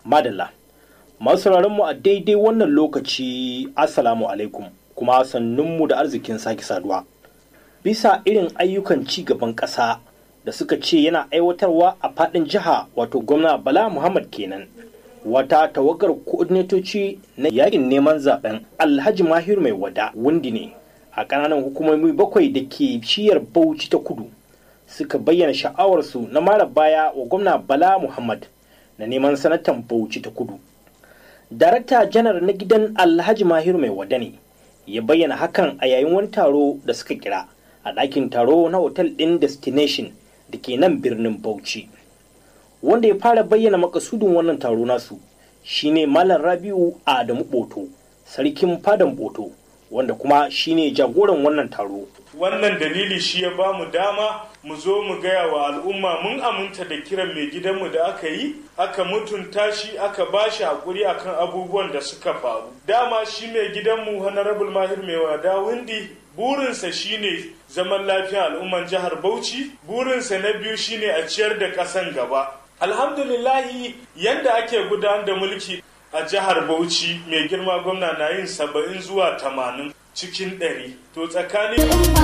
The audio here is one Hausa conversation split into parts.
Madalla. Masu mu a daidai wannan lokaci Assalamu alaikum kuma sannunmu da arzikin sake saduwa. Bisa irin ayyukan ci gaban ƙasa da suka ce yana aiwatarwa a faɗin jiha wato gwamna Bala Muhammad kenan. Wata tawagar koordinatoci na yakin neman zaben Alhaji Mahir mai wada wundi ne a ƙananan hukumomi bakwai da ke shiyar Bauchi ta kudu suka bayyana sha'awarsu na mara baya wa gwamna Bala Muhammad na neman sanatan Bauchi ta kudu. Darakta janar na gidan Alhaji Mahir mai wada ne ya bayyana hakan a yayin wani taro da suka kira a ɗakin taro na otal ɗin Destination da ke nan birnin Bauchi. Wanda ya fara bayyana makasudin wannan taro nasu shine Malam Rabiu Adamu Boto, sarkin fadan Boto, wanda kuma shine jagoran wannan taro. wannan dalili shi ya ba mu dama mu zo mu gaya wa al'umma mun aminta da kiran mai gidanmu da aka yi aka mutunta shi aka ba shi haƙuri akan abubuwan da suka faru dama shi mai gidanmu honorable mahir mai wada windi burinsa shine zaman lafiya al'umman jihar bauchi burinsa na biyu shine a ciyar da ƙasan gaba alhamdulillahi yanda ake gudanar da mulki a jihar bauchi mai girma gwamna na yin saba'in zuwa tamanin cikin ɗari to tsakanin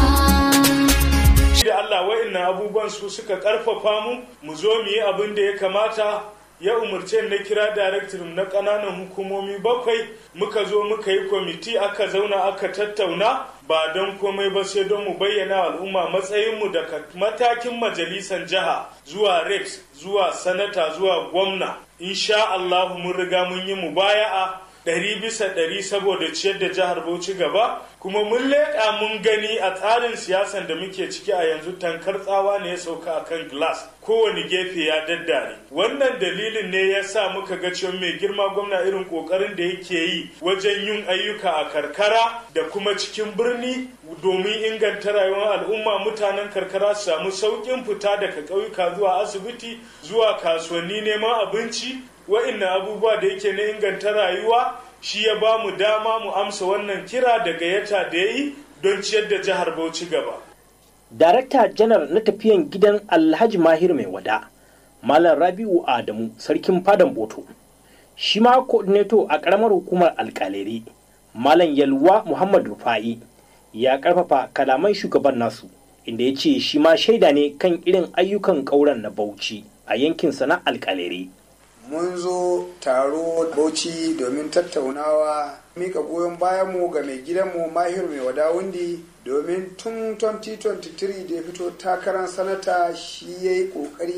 da Allah wa'annan abubuwan su suka karfafa mu mu zo mu yi abin da ya kamata ya umarce na kira director na ƙananan hukumomi bakwai muka zo muka yi kwamiti aka zauna aka tattauna ba don komai ba sai don mu bayyana al'umma matsayinmu daga matakin majalisan jiha zuwa reps zuwa sanata zuwa gwamna insha Allah mun riga mun yi mubaya'a ɗari bisa ɗari saboda ciyar da jihar Bauchi gaba kuma mun leƙa mun gani a tsarin siyasan da muke ciki a yanzu tankar tsawa ne ya sauka a kan glass kowane gefe ya daddare wannan dalilin ne ya sa muka ga cewa mai girma gwamna irin ƙoƙarin da yake yi wajen yin ayyuka a karkara da kuma cikin birni domin inganta rayuwar al'umma mutanen karkara su samu sauƙin fita daga ƙauyuka zuwa asibiti zuwa kasuwanni neman abinci wa'innan abubuwa da yake na inganta rayuwa shi ya ba mu dama mu amsa wannan kira da gayyata da ya yi don ciyar da jihar Bauchi gaba. Darakta janar na tafiyan gidan Alhaji Mahir mai wada, Malam Rabi'u Adamu, sarkin fadan Boto. Shi ma coordinator a ƙaramar hukumar alƙaleri, Malam Yalwa Muhammad Rufa'i, ya ƙarfafa kalaman shugaban nasu, inda ya ce shi ma shaida ne kan irin ayyukan ƙauren na Bauchi a yankinsa na alƙaleri. mun zo taro bauchi domin tattaunawa mika goyon bayanmu ga mai gidanmu mahir mai wadawundi domin tun 2023 da ya fito takarar sanata shi ya yi kokari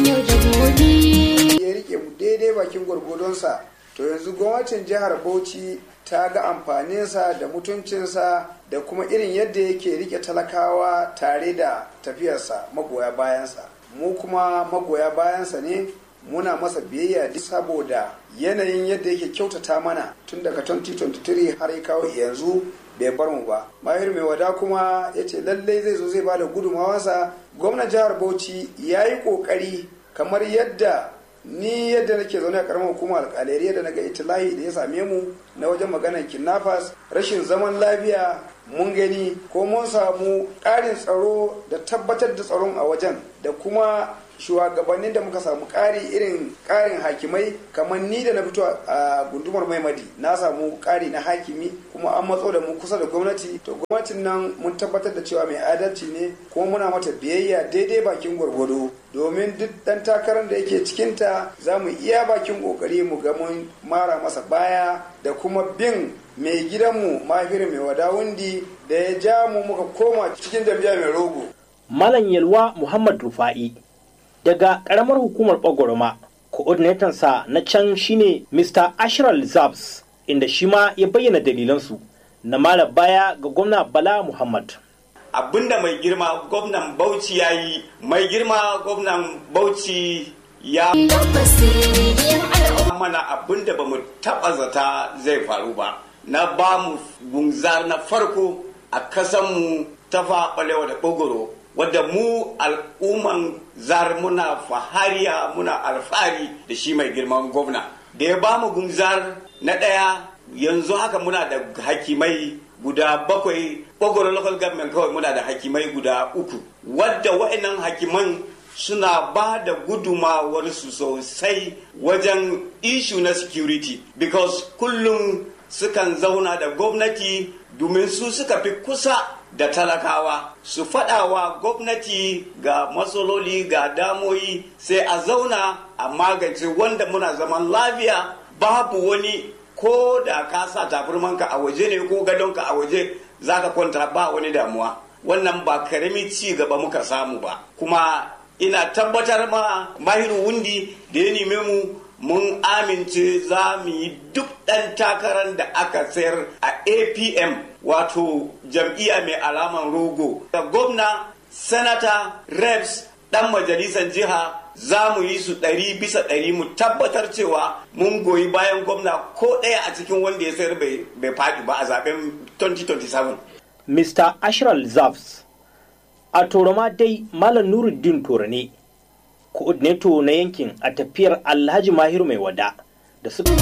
ya rike mu daidai bakin gwargwadonsa to yanzu gwamnatin jihar bauchi ta ga amfaninsa da mutuncinsa da kuma irin yadda yake rike talakawa tare da tafiyarsa magoya bayansa mu kuma magoya bayansa ne muna masa biyayya duk saboda yanayin yadda yake kyautata mana tun daga 2023 har ya kawo yanzu bai bar mu ba mahir mai wada kuma ya ce lallai zai zo zai bada gudunmawarsa gwamnan jihar bauchi ya yi kokari kamar yadda ni yadda nake zaune a karamar hukumar alƙalari yadda na ga itilahi da ya same mu na wajen maganar kidnappers rashin zaman lafiya mun gani ko mun samu ƙarin tsaro da tabbatar da tsaron a wajen da kuma shugabannin da muka samu ƙari irin ƙarin hakimai kamar ni da na fito a gundumar maimadi na samu ƙari na hakimi kuma an matso da mu kusa da gwamnati to gwamnatin nan mun tabbatar da cewa mai adalci ne kuma muna mata biyayya daidai bakin gwargwado domin duk ɗan takarar da yake cikinta za mu iya bakin ƙoƙari mu ga mun mara masa baya da kuma bin mai gidanmu mahirin mai wadawundi da ya ja mu muka koma cikin jam'iyya mai rogo. Malam Yalwa Muhammad Rufa'i daga ƙaramar hukumar Bagoroma, sa na can shine Mr. Ashral Zabs, inda shi ma ya bayyana dalilansu na mara baya ga gwamna Bala Muhammad. Abinda mai girma gwamnan Bauchi ya yi, mai girma gwamnan Bauchi ya mana abinda ba mu taɓa zata zai faru ba. Na ba mu gunzar na farko a kasanmu ta faɓalewa da ɓogoro wadda mu al'umman zar muna fahariya muna alfahari da shi mai girman gwamna da ya ba mu gunzar na ɗaya yanzu haka muna da hakimai guda bakwai ɓogoro local government kawai muna da hakimai guda uku wadda wa'annan hakiman suna ba da gudumawarsu sosai wajen ishu na security because kullum sukan zauna da gwamnati domin su suka fi kusa da talakawa su faɗawa gwamnati ga matsaloli ga damoyi sai a zauna a magance wanda muna zaman lafiya babu wani ko da ka sa tafirmanka a waje ne ko gadonka a waje za ka kwanta ba wani damuwa wannan ba karami ci gaba muka samu ba kuma ina tabbatar ma mahiru wundi da ya neme mu mun amince za mu yi duk ɗan takarar da aka sayar a apm wato jam'iyya mai alaman rogo da gwamna sanata reps ɗan majalisar jiha za mu yi su ɗari bisa ɗari mu tabbatar cewa mun goyi bayan gwamna ko ɗaya a cikin wanda ya sayar bai faɗi ba a zaben 2027 Mr. Ashral Zafs. A Toroma dai Malam Nuruddin Toro ne, coordinator na yankin a tafiyar Alhaji Mahiru mai wada da suka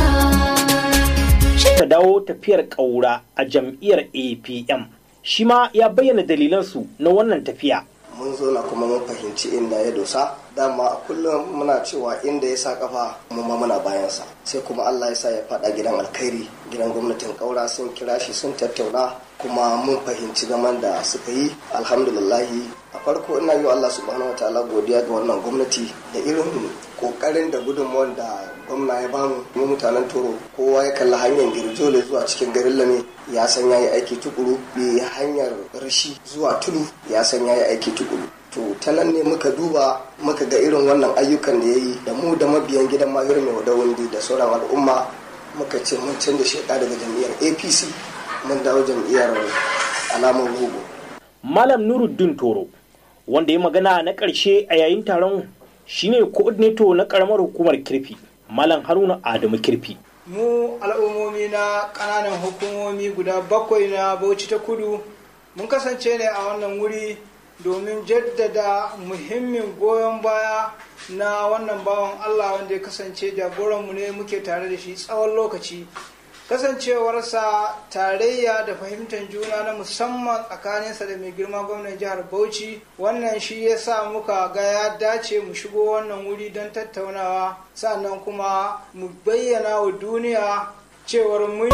dawo tafiyar ƙaura a jam'iyyar APM. Shi ma ya bayyana dalilansu na wannan tafiya. mun zo na kuma mun fahimci inda ya dosa dama a kullum muna cewa inda ya sa kafa mu ma muna bayansa sai kuma Allah ya sa ya fada gidan alkhairi gidan gwamnatin kaura sun kira shi sun tattauna kuma mun fahimci zaman da suka yi alhamdulillahi a farko ina yi wa Allah subhanahu wataala godiya ga wannan gwamnati da irin kokarin da gudunmawar da gwamna ya bamu mu mutanen toro kowa ya kalli hanyar girjole zuwa cikin garin lame ya san ya yi aiki tukuru bi hanyar rashi zuwa tudu ya san ya yi aiki tukuru to ta nan ne muka duba muka ga irin wannan ayyukan da ya yi da mu da mabiyan gidan mahir mai wadawundi da sauran al'umma muka ce mun canza sheka daga jam'iyyar apc mun dawo jam'iyyar alamar rogo Malam Nuruddin Toro, wanda ya magana na ƙarshe a yayin taron shine coordinator na ƙaramar hukumar kirfi, Malam Haruna Adamu kirfi. mu al'ummomi na ƙananan hukumomi guda bakwai na bauchi ta kudu mun kasance ne a wannan wuri domin jaddada muhimmin goyon baya na wannan bawan allah wanda ya kasance jagoranmu ne muke tare da shi tsawon lokaci kasancewarsa tarayya da fahimtar juna na musamman tsakaninsa da mai girma gwamnan jihar bauchi wannan shi ya sa muka ga ya dace mu shigo wannan wuri don tattaunawa sannan kuma mu bayyana wa duniya cewar mun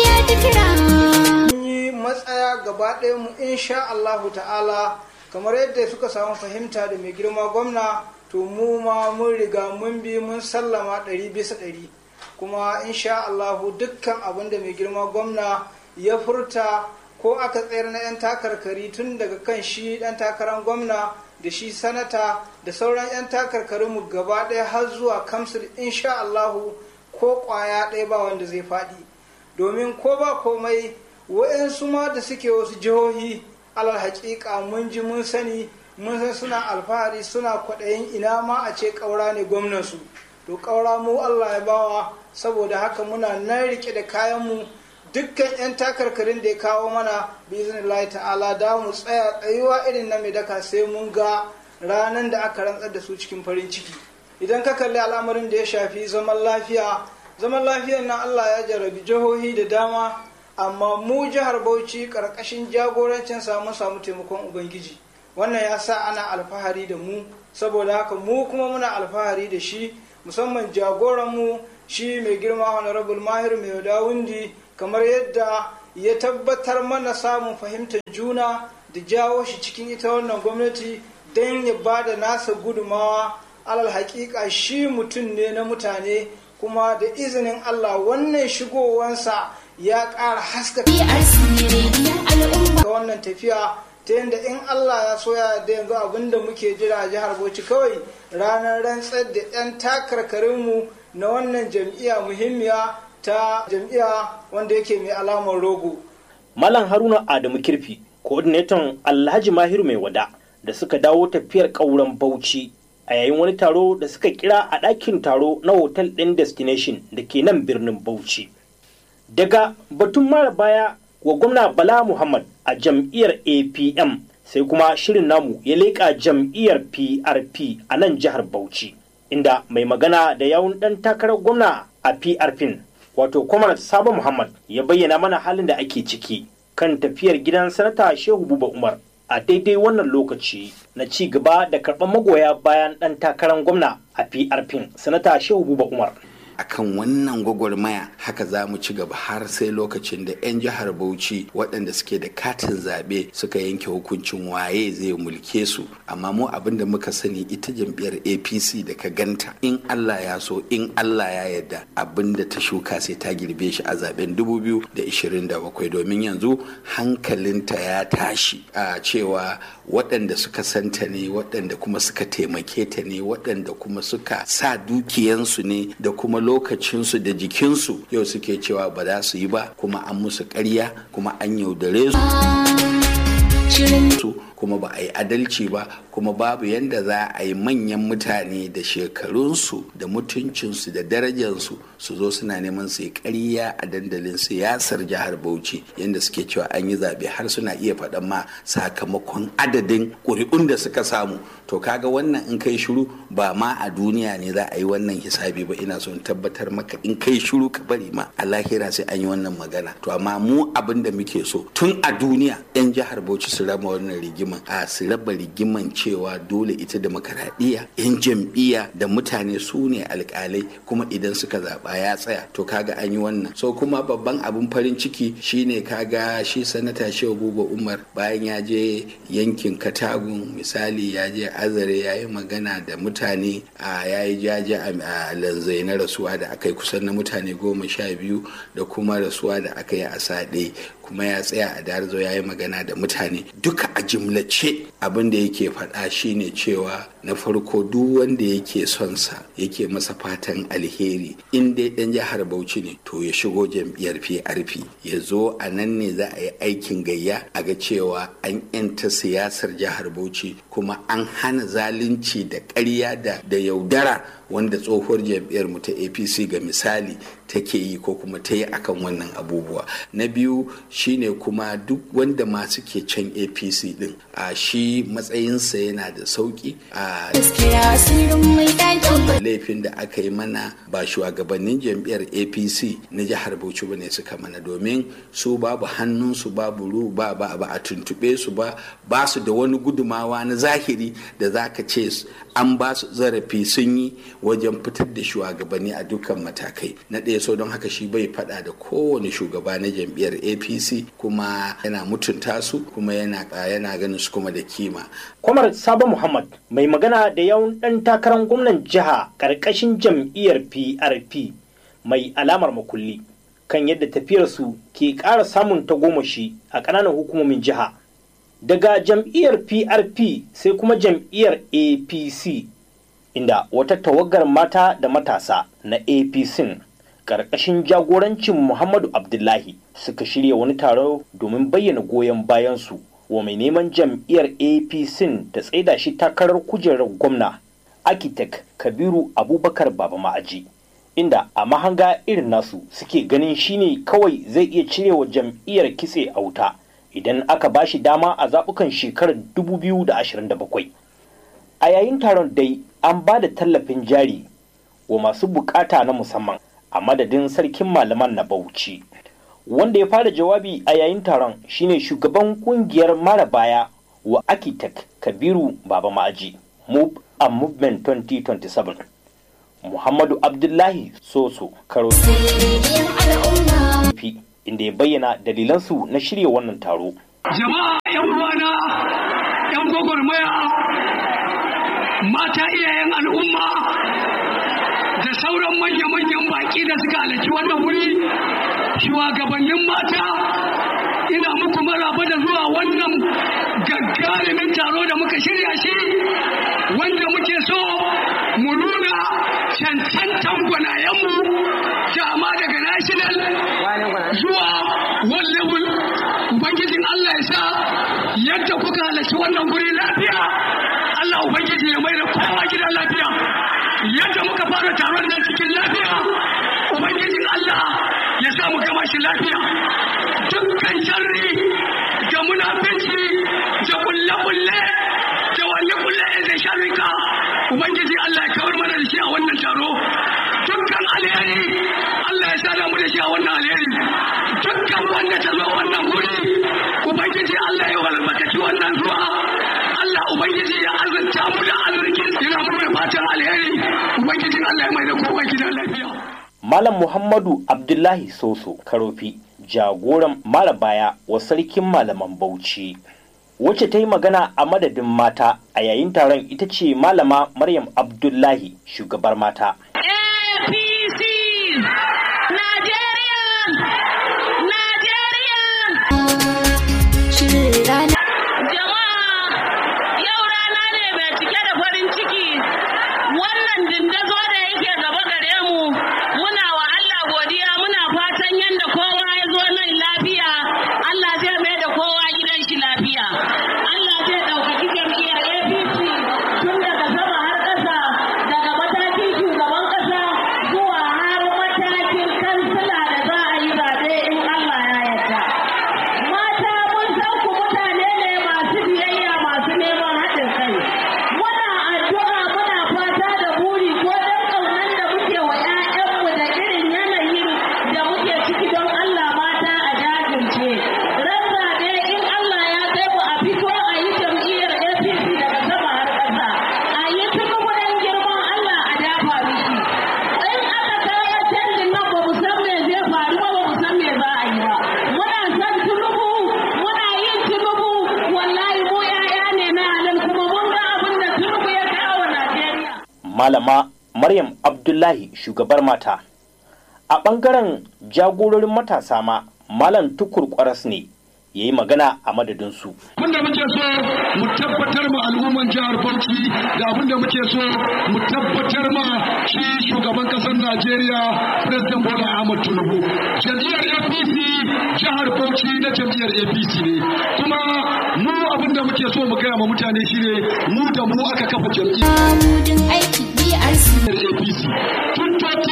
yi matsaya gaba ɗaya mu insha Allahu ta'ala kamar yadda suka samu fahimta da mai girma gwamna to mu ma mun riga mun bi mun sallama ɗari bisa ɗari kuma insha Allahu dukkan abin da mai girma gwamna ya furta ko aka tsayar na 'yan takarkari tun daga kan shi ɗan takarar gwamna da shi sanata da sauran 'yan takarkarin mu gaba ɗaya har zuwa kamsul insha Allahu ko ƙwaya ɗaya ba wanda zai faɗi domin ko ba komai wa'yansu ma da suke wasu jihohi alal haƙiƙa mun ji mun sani mun san suna alfahari suna kwaɗayin ina ma a ce ƙaura ne gwamnansu to ƙaura mu Allah ya bawa saboda haka muna nan rike da kayanmu dukkan 'yan takarkarin da ya kawo mana biznillahi ta'ala da mu tsaya tsayuwa irin na mai daka sai mun ga ranar da aka rantsar da su cikin farin ciki idan ka kalli al'amarin da ya shafi zaman lafiya zaman lafiyar nan Allah ya jarabi jihohi da dama amma mu jihar Bauchi karkashin jagorancin samu samu taimakon ubangiji wannan ya sa ana alfahari da mu saboda haka mu kuma muna alfahari da shi musamman jagoranmu shi mai girma honorable mahir mai dawundi kamar yadda ya tabbatar mana samun fahimtar juna da jawo shi cikin ita wannan gwamnati don ya ba da nasa gudumawa alal hakika shi mutum ne na mutane kuma da izinin allah wannan shigowansa ya ƙara haska ga wannan tafiya ta yadda in Allah ya soya da yanzu abinda muke jira a jihar Bauchi kawai ranar rantsar da 'yan takarkarinmu na wannan jam'iyya muhimmiya ta jam'iyya wanda yake mai alamar rogo. Malam Haruna Adamu Kirfi, coordinator Alhaji Mahiru mai wada da suka dawo tafiyar ƙauren Bauchi a yayin wani taro da suka kira a ɗakin taro na hotel ɗin destination da ke nan birnin Bauchi. Daga batun mara baya wa gwamna Bala Muhammad a jam'iyyar APM sai kuma shirin namu ya leƙa jam'iyyar PRP a nan jihar Bauchi inda mai magana da yawun ɗan takarar gwamna a PRP wato Kwamar Sabo Muhammad ya bayyana mana halin da ake ciki kan tafiyar gidan sanata Shehu Buba Umar a daidai wannan lokaci na ci gaba da karɓar magoya bayan ɗan takarar gwamna a PRP sanata Shehu Buba Umar. akan wannan gwagwarmaya haka za mu ci gaba har sai lokacin da 'yan jihar bauchi waɗanda suke da katin zaɓe suka yanke hukuncin waye zai mulke su amma mu abin da muka sani ita jam'iyyar apc da ka ganta in allah ya so in allah ya yarda abin da ta shuka sai ta girbe shi a zaben 2027 domin yanzu hankalinta ya tashi a cewa waɗanda suka santa ne waɗanda kuma suka taimake ta ne waɗanda kuma suka sa dukiyansu ne da kuma lokacinsu da jikinsu yau suke cewa ba za su yi ba kuma an musu ƙarya kuma an yaudare su kuma ba a yi adalci ba kuma babu yadda za a yi manyan mutane da shekarunsu da mutuncinsu da darajarsu su zo suna neman su yi ƙarya a dandalin siyasar jihar bauchi yadda suke cewa an yi zaɓe har suna iya faɗan ma sakamakon adadin ƙuri'un da suka samu to kaga wannan in kai shiru ba ma a duniya ne za a yi wannan hisabi ba ina son tabbatar maka in kai shiru ka bari ma a lahira sai an yi wannan magana to amma mu abin da muke so tun a duniya 'yan jihar bauchi su raba wannan rigiman a su raba rigiman cewa dole ita demokaradiyya 'yan jam'iyya da mutane su ne alkalai kuma idan suka zaɓa ya tsaya to kaga an yi wannan so kuma babban abin farin ciki shine kaga shi sanata shehu buba umar bayan ya je yankin katagun misali ya je azare ya yi magana da mutane a ya yi jaje a lanzai na rasuwa da aka yi kusan na mutane goma sha biyu da kuma rasuwa da aka yi a saɗe kuma ya tsaya a darzo ya yi magana da mutane duka a jimlace abin da yake faɗa shine cewa na farko duk wanda yake son sa yake masa fatan alheri in dai ɗan jihar bauchi ne to ya shigo jam'iyyar prp ya zo a nan ne za a yi aikin gayya a ga cewa an yanta siyasar jihar bauchi kuma an hana zalunci da ƙarya da yaudara wanda tsohuwar jam'iyyar mu ta apc ga misali take yi ko kuma ta yi akan wannan abubuwa na biyu shine kuma duk wanda masu ke can apc din a shi matsayinsa yana da sauki a laifin da aka yi mana ba shugabannin jam'iyyar apc na jihar bauchi ba ne suka mana domin su babu hannunsu babu ru ba ba a tuntube su ba ba su da wani gudumawa na zahiri da za ka ce an ba su zarafi sun yi wajen fitar da shugabanni a dukkan matakai na ɗaya so don haka shi bai faɗa da kowane shugaba na jam'iyyar apc kuma yana mutunta su kuma yana yana ganin su kuma da kima kwamar sabo muhammad mai magana da yawan ɗan takarar gwamnan jiha ƙarƙashin jam'iyyar prp mai alamar makulli kan yadda tafiyarsu ke ƙara samun tagomashi a ƙananan hukumomin jiha daga jam'iyyar prp sai kuma jam'iyyar apc inda wata tawagar mata da matasa na apc ƙarƙashin jagorancin muhammadu abdullahi suka shirya wani taro domin bayyana goyon bayansu wa mai neman jam'iyyar apc ta tsaida shi takarar kujerar gwamna architect kabiru abubakar baba ma'aji inda a mahanga irin nasu suke ganin shine kawai zai iya cirewa jam'iyyar kitse a wuta idan aka ba shi dama a zaɓukan shekarar 2027 a yayin taron dai an ba da tallafin jari wa masu bukata na musamman a madadin sarkin malaman na bauchi wanda ya fara jawabi a yayin taron shine shugaban kungiyar mara baya wa architect kabiru baba ma'aji move and movement 2027 muhammadu abdullahi soso karo inda ya bayyana dalilansu na shirya wannan taro jama'a yan uwana yan gwagwarmaya mata iyayen al'umma da sauran manya-manyan baki da suka halarci wannan wuri shugabannin mata ina muku maraba da zuwa wannan gagarumin taro da muka shirya shi wanda muke so mu nuna cancantan gwanayenmu kama daga national zuwa one level ubangijin Allah ya sa yadda kuka halarci wannan guri lafiya Allah ubangiji ya mai da kowa gidan lafiya yadda muka fara taron nan cikin lafiya ubangijin Allah ya sa mu gama shi lafiya dukkan sharri da munafici da kulle-kulle da wani kulle da sharrika ubangiji Allah ya kawar mana da shi a wannan taro dukkan alheri Allah ya sada mu da shi a wannan alheri dukkan wanda ta zo wannan guri ubangiji Allah ya walbataci wannan wannan zuwa Allah ubangiji ya azurta mu da arziki ina mu da fatan alheri ubangijin Allah ya mai da kowa gidan lafiya Malam Muhammadu Abdullahi Soso Karofi jagoran malabaya wa sarkin malaman Bauchi. Wacce ta yi magana a madadin mata a yayin taron ita ce malama Maryam Abdullahi shugabar mata. APC Nigerian Nigerian Jama'a yau rana ne mai cike da farin ciki wannan dindazo da yake gaba gare mu muna wa Allah godiya muna fatan yadda kowa ya zo nan lafiya Allah zai mai da kowa gidan shi lafiya Allah zai ɗaukaki jam'iyyar APC tun daga sama har ƙasa daga matakin shugaban ƙasa zuwa har matakin kansila da za a yi zaɓe in Allah ya yarda. Mata mun san ku mutane ne masu biyayya masu neman haɗin kai. Muna addu'a muna fata da buri ko don ƙaunar da muke wa 'ya'yanmu da irin yanayin da muke ciki don Allah mata a jajirce. Ran zaɓe in Allah ya kai mu a fito a yi jam'iyyar APC daga sama har ƙasa. A yi tukubu don girman Allah a dafa miki. In aka kawo canjin nan ba mu san me zai faru ba ba mu san me za a yi ba. Muna san tunubu muna yin tunubu wallahi mu 'ya'ya ne na halin kuma mun ga abin da tunubu ya kawo Najeriya. Malama Maryam Abdullahi shugabar mata. A ɓangaren jagororin matasa ma Malam Tukur Kwaras ne ya yi magana a madadinsu. abinda muke so mu tabbatar ma al'umman jihar Bauchi da abinda muke so mu tabbatar ma shi shugaban kasar Najeriya President Bola Ahmed Tinubu jam'iyyar APC jihar Bauchi na jam'iyyar APC ne kuma mu abinda muke so mu gaya ma mutane shine mu da mu aka kafa jam'iyyar Mudin aiki BRC. APC tun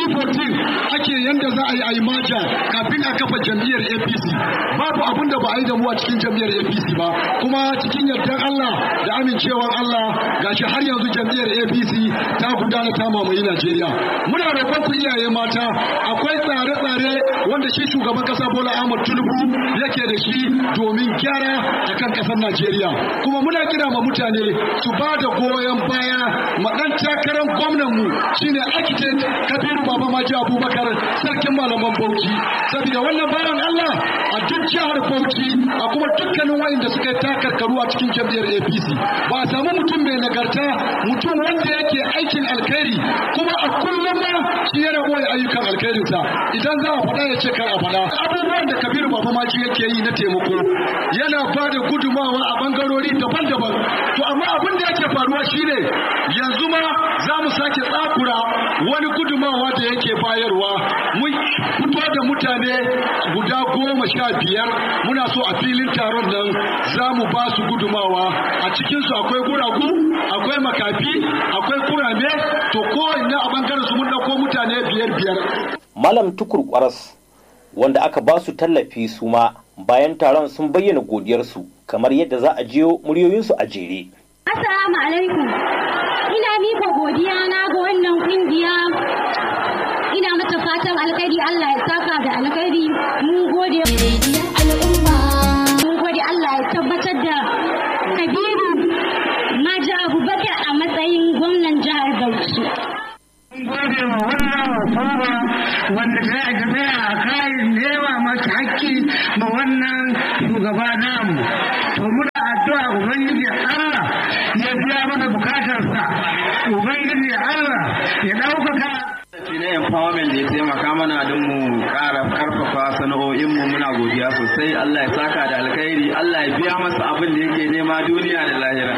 2014 ake yanda za a yi a yi maja kafin a kafa jam'iyyar APC babu abin da ba a yi da mu a cikin jam'iyyar APC ba kuma cikin yardar Allah da amincewar Allah gashi har yanzu jam'iyyar APC ta gudana ta mamaye Najeriya muna roƙon ku iyaye mata akwai tsare-tsare wanda shi shugaban kasa Bola Ahmed Tinubu yake da shi domin gyara akan kasar Najeriya kuma muna kira ma mutane su ba da goyon baya ma dan takarar gwamnan mu shine architect Kabiru Baba Maji Abubakar sarkin malaman Bauchi saboda wannan bayan Allah a duk jihar Bauchi a kuma dukkanin wayanda suka yi takarkaru a cikin jam'iyyar APC ba a samu mutum mai nagarta mutum wanda yake aikin alkhairi kuma a kullum ma shi yana boye ayyukan alkhairinsa idan za a faɗa ya ce kar a faɗa abubuwan da Kabiru Baba Maji yake yi na taimako yana ba da gudumawa a bangarori daban-daban to amma abin da yake faruwa shine yanzu ma za mu sake tsakura wani gudumawa da yake bayarwa mun fito da mutane guda goma sha biyar muna so a filin taron nan za mu ba su gudumawa a cikinsu akwai guragu akwai makafi akwai kurame to kowanne a bangaren su mun ɗauko mutane biyar biyar Malam Tukur Kwaras wanda aka ba su tallafi su ma bayan taron sun bayyana godiyarsu kamar yadda za a jiyo muryoyinsu a jere. Assalamu alaikum. Ina mika godiya na ga wannan kungiya. Ina mata fatan alkhairi Allah ya saka da alkhairi. Mun gode al'umma. Mun gode Allah ya tabbatar da Kabiru Maji Abubakar a matsayin gwamnan jihar Bauchi. gode wa wannan hukuma wanda ta yi tafiya a kayan nema masa hakki ma wannan shugaba namu to muna addu'a ubangiji Allah ya biya mana bukatarsa ubangiji Allah ya ɗaukaka shi na empowerment da ya taimaka mana don mu ƙara karfafa sana'o'inmu muna godiya sosai Allah ya saka da alkhairi Allah ya biya masa abin da yake nema duniya da lahira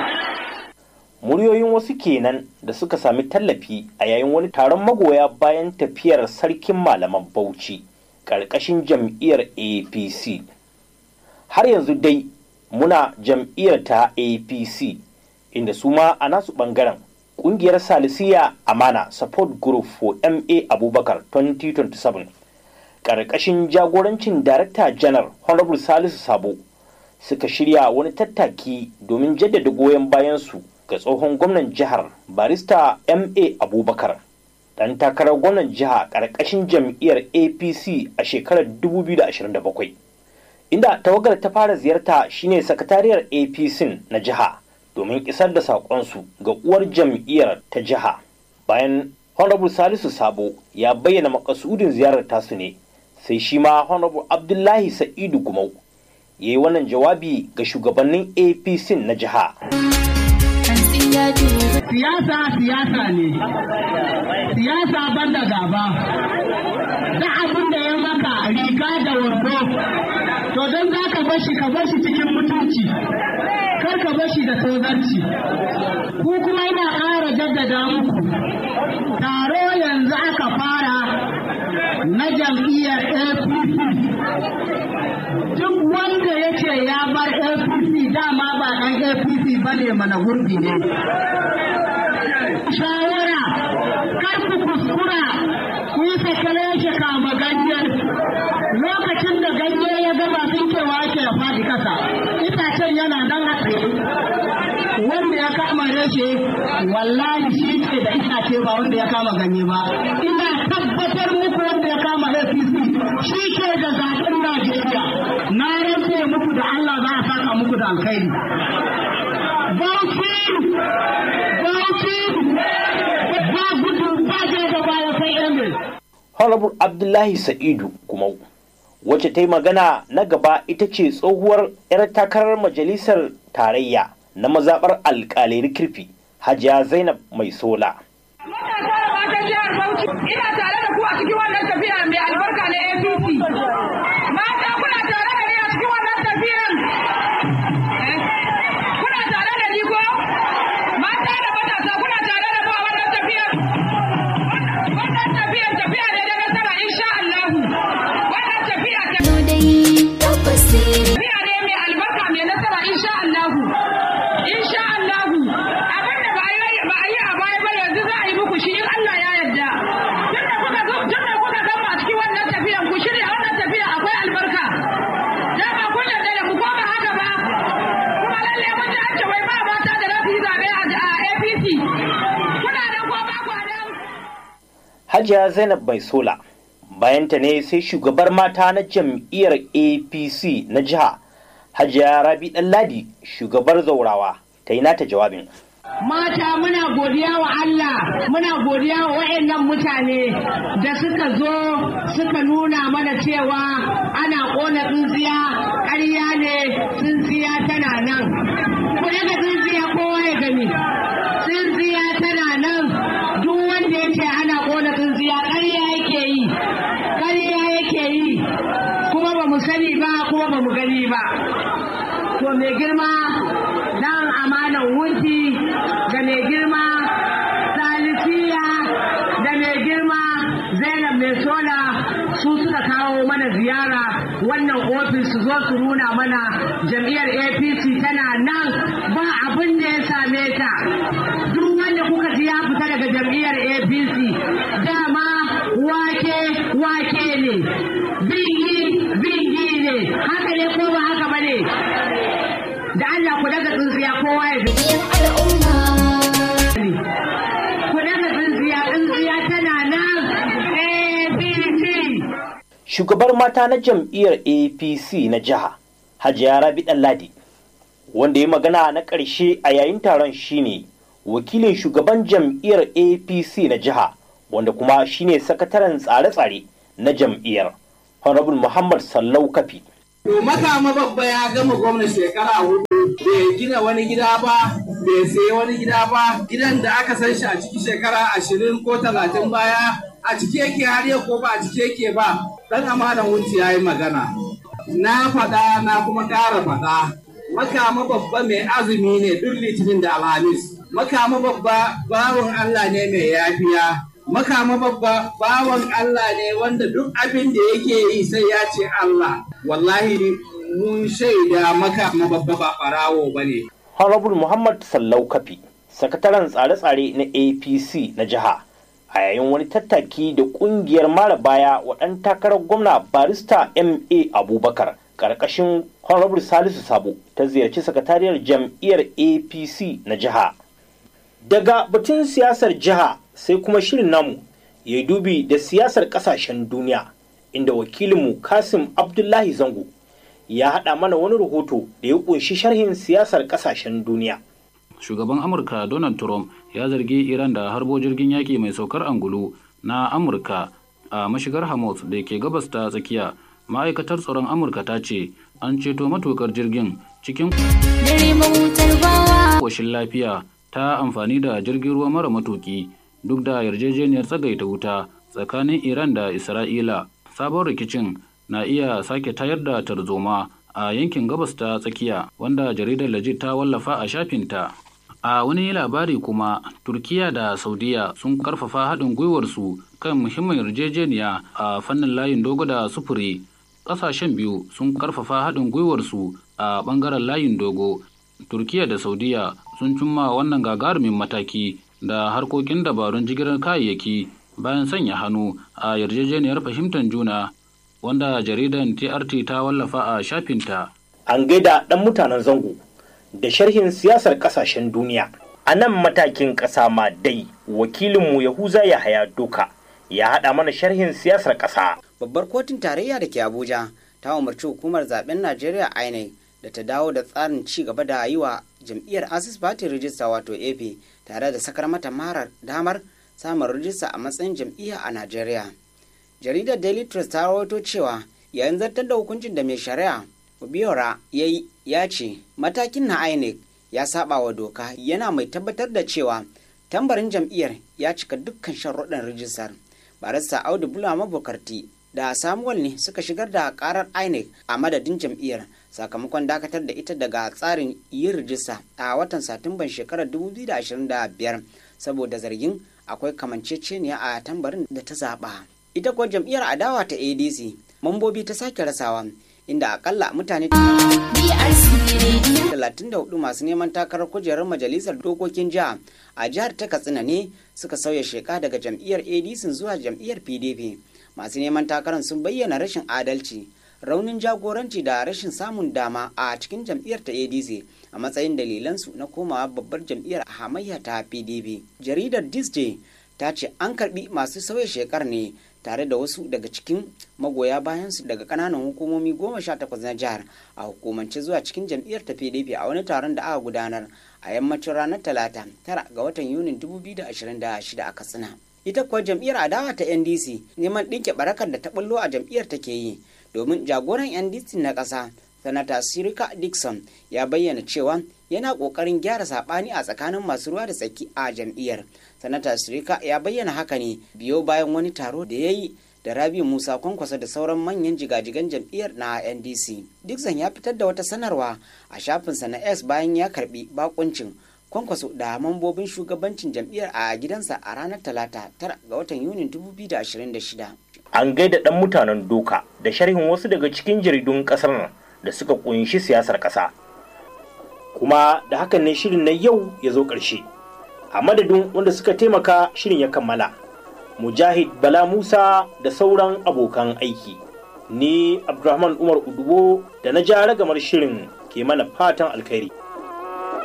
Muryoyin wasu kenan da suka sami tallafi a yayin wani taron magoya bayan tafiyar sarkin malaman Bauchi ƙarƙashin jam'iyyar APC. Har yanzu dai muna jam'iyyar ta APC inda su ma a nasu ɓangaren ƙungiyar Salisiya Amana Support Group for MA Abubakar 2027 ƙarƙashin jagorancin Darakta Janar Honorable Salisu Sabo suka shirya wani tattaki domin jaddada goyon bayansu ga tsohon gwamnan jihar barista ma abubakar dan takarar gwamnan jiha ƙarƙashin jam'iyyar apc a shekarar 2027 inda tawagar ta fara ziyarta shine sakatariyar apc na jiha domin isar da saƙonsu ga uwar jam'iyyar ta jiha bayan honorable salisu sabo ya bayyana makasudin ziyarar tasu ne sai shi ma honorable abdullahi sa'idu gumau ya yi wannan jawabi ga shugabannin apc na jiha siyasa siyasa ne siyasa banda gaba da abin da ya maka riga da wando to don za ka bashi ka bashi cikin mutunci kar ka bashi da tozarci ku kuma ina ƙara jaddada muku taro yanzu aka fara na jam'iyyar apc duk wanda yake ya bar apc dama ba ɗan apc ba ne mana gurbi ne shawara kar ku kuskura ku yi sakale shi kama ganyen lokacin da ganye ya gaba tsinkewa ake ya faɗi kasa itacen yana nan a tsaye wanda ya kama reshe wallahi shi ke da itace ba wanda ya kama ganye ba ina tabbatar muku wanda ya kama apc shi ke da zaɓen najeriya na rantse muku da allah za a saka muku da alkhairi bauchi bauchi ba gudu ba da baya sai emir honorable abdullahi sa'idu gumau wacce ta yi magana na gaba ita ce tsohuwar 'yar takarar majalisar tarayya na mazaɓar alƙalai kirfi hajiya zainab mai sola ina tare da ku a cikin wannan tafiya mai albarka na apc mata kuna tare da ni a cikin wannan tafiyan kuna tare da ni ko mata da matasa kuna tare da mu a wannan tafiyan wannan tafiyan tafiya ne da nasara insha Allah wannan tafiya tafiya ne mai albarka mai nasara insha Allah insha Allah abin da ba yi ba yi a baya ba yanzu za a yi muku shi in Allah ya yarda tunda kuka zo tunda kuka gama a cikin wannan tafiyan ku shirya wannan tafiya akwai albarka dama kun yarda da mu ko ba haka ba kuma lalle mun ji an ce wai ba mata da za su yi zaɓe a APC kuna da ko ba ku da hajiya zainab mai sola bayanta ne sai shugabar mata na jam'iyyar apc na jiha hajiya rabi ɗanladi shugabar zaurawa ta yi nata jawabin Mata muna godiya wa Allah, muna godiya wa waɗannan mutane da suka zo suka nuna mana cewa ana ƙona tsintsiya ƙarya ne tsintsiya tana nan. Ku daga tsintsiya kowa ya gani. Tsintsiya tana nan duk wanda ya ce ana ƙona tsintsiya ƙarya yake yi. Ƙarya yake yi. Kuma ba mu sani ba kuma ba mu gani ba. To mai girma dan amanan wunti da mai girma salisiya da mai girma zainab mai sola su suka kawo mana ziyara wannan ofis su zo su nuna mana jam'iyyar apc tana nan ba abin da ya same ta duk wanda kuka ji ya fita daga jam'iyyar apc dama wake wake ne bingi bingi ne haka ne ko ba haka ba ne da Allah ku daga tsintsiya kowa ya ku daga tsintsiya tsintsiya tana nan ABC shugabar mata na jam'iyyar apc na jiha hajiya rabi ɗanladi wanda ya magana na ƙarshe a yayin taron shine wakilin shugaban jam'iyyar apc na jiha wanda kuma shine sakataren tsare-tsare na jam'iyyar honorable muhammad sallau kafi To makama babba ya gama gwamna shekara hudu bai gina wani gida ba bai sayi wani gida ba gidan da aka san shi a ciki shekara ashirin ko talatin baya a ciki yake har yau ko ba a ciki yake ba dan amanan wunci ya yi magana na faɗa na kuma ƙara faɗa makama babba mai azumi ne duk litinin da alhamis makama babba bawan allah ne mai yafiya makama babba bawan Allah ne wanda duk abin da yake yi sai ya ce Allah wallahi mun shaida makama babba ba farawo ba ne. honorable muhammad sallau kafi sakataren tsare-tsare na apc na jiha a yayin wani tattaki da kungiyar mara baya wa ɗan takarar gwamna barista ma abubakar ƙarƙashin honorable salisu sabo ta ziyarci sakatariyar jam'iyyar apc na jiha daga batun siyasar jiha sai kuma shirin namu ya dubi da siyasar kasashen duniya inda wakilinmu kasim abdullahi zango ya haɗa mana wani rahoto da ya ƙunshi sharhin siyasar ƙasashen duniya. Shugaban Amurka Donald Trump ya zargi Iran da harbo jirgin yaƙi mai saukar angulu na Amurka a mashigar Hamas da ke gabas ta tsakiya. Ma'aikatar tsaron Amurka ta ce an ceto matukar jirgin cikin koshin lafiya ta amfani da jirgin ruwa mara matuki duk da yarjejeniyar tsagaita wuta tsakanin Iran da Isra'ila. Sabon rikicin na iya sake tayar da tarzoma a yankin gabas ta tsakiya wanda jaridar Legit ta wallafa a shafinta. A wani labari kuma, Turkiya da Saudiya sun karfafa haɗin gwiwarsu kan muhimmin yarjejeniya a fannin layin dogo da sufuri. Ƙasashen biyu sun karfafa haɗin gwiwarsu a ɓangaren layin dogo. Turkiya da Saudiya sun cimma wannan gagarumin mataki da harkokin dabarun jigilar kayayyaki bayan sanya hannu a yarjejeniyar fahimtar juna wanda jaridan TRT ta wallafa a shafinta. An gaida ɗan mutanen zango da sharhin siyasar ƙasashen duniya. A nan matakin ƙasa ma dai wakilinmu Yahuza Yahaya Doka ya haɗa mana sharhin siyasar ƙasa. Babbar kotun tarayya da ke Abuja ta umarci hukumar zaben Najeriya INEC da ta dawo da tsarin ci gaba da yi wa jam'iyyar Asis Party Register wato AP tare da sakar mata marar damar samun rijista a matsayin jam'iyya a Najeriya. Jaridar Daily Trust ta rawaito cewa yayin zartar da hukuncin da mai shari'a Obiora ya yi ya ce matakin na INEC ya saba wa doka yana mai tabbatar da cewa tambarin jam'iyyar ya cika dukkan sharuɗan rijistar. Barista Audu Bulama Bukarti da Samuel ne suka shigar da karar INEC a madadin jam'iyyar sakamakon dakatar da ita daga tsarin yin rijista a watan Satumban shekarar 2025 saboda zargin akwai kamanceceniya a tambarin da ta zaɓa. Ita kuwa jam'iyyar adawa ta ADC mambobi ta sake rasawa inda akalla mutane 34 masu neman takarar kujerar majalisar dokokin jiha a jihar ta katsina ne suka sauya sheka daga jam'iyyar adc zuwa jam'iyyar pdp masu neman takarar sun bayyana rashin adalci raunin jagoranci da rashin samun dama a cikin jam'iyyar ta adc a matsayin dalilansu na komawa babbar jam'iyyar hamayya ta pdp jaridar disney ta ce an karbi masu sauya shekar ne tare da wasu daga cikin magoya bayansu daga kananan hukumomi goma sha takwas na jihar a hukumance zuwa cikin jam'iyyar ta pdp a wani taron da aka gudanar a yammacin ranar talata tara ga watan yunin 2026 a katsina ita kuwa jam'iyyar adawa ta ndc neman ɗinke barakar da ta bullo a jam'iyyar take yi domin jagoran ndc na ƙasa sanata sirika dixon ya bayyana cewa yana ƙoƙarin gyara saɓani a tsakanin masu ruwa da tsaki a jam'iyyar sanata sirika ya bayyana haka ne biyo bayan wani taro da ya yi da rabi musa kwankwasa da sauran manyan jigajigan jam'iyyar na ndc dixon ya fitar da wata sanarwa a shafinsa na s bayan ya karbi bakuncin kwankwaso da mambobin shugabancin jam'iyyar a gidansa a ranar talata tara ga watan yunin 2026 An gaida ɗan mutanen doka da sharhin wasu daga cikin jaridun ƙasar nan da suka kunshi siyasar ƙasa. Kuma da hakan ne shirin na yau ya zo ƙarshe. A madadin wanda suka taimaka shirin ya kammala. Mujahid Bala Musa da sauran abokan aiki. Ni Abdulrahman Umar Udubo da na ja ragamar shirin ke mana fatan alkhairi.